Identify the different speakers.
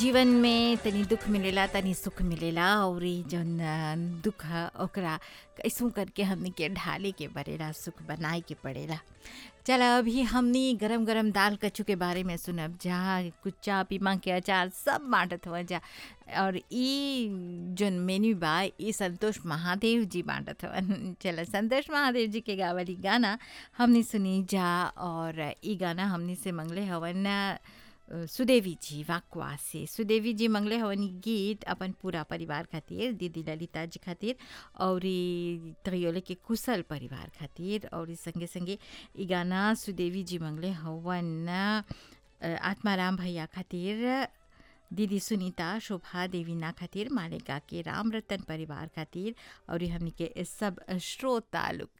Speaker 1: जीवन में तनी दुख मिलेला तनी सुख मिलेला और ई जौन अ, दुख ह ओकरा कैसू करके हमनी के ढाले के पड़ेला सुख बनाए के पड़ेला चल अभी हमनी गरम गरम दाल कच्चू के बारे में सुनब जहाँ कुच्चा पीमा के अचार सब बाँटत हुआ जा और ई जौन मेन्यू बा ई संतोष महादेव जी बाँटत हवन चल संतोष महादेव जी के गावली गाना हमनी सुनी जा और ई गाना हमनी से मंगले हवन अ, सुदेवी जी वाकवा से सुदेवी जी मंगले हवन ई गीत अपन पूरा परिवार खातिर दीदी ललिता जी खातिर और ई तयोले के कुशल परिवार खातिर और ई संगे संगे ई गाना सुदेवी जी मंगले हवन अ, आत्माराम भैया खातिर दीदी सुनीता शोभा देवीना खातिर मालेगा के राम रतन परिवार खातिर और ई हमनी के सब श्रोता लोग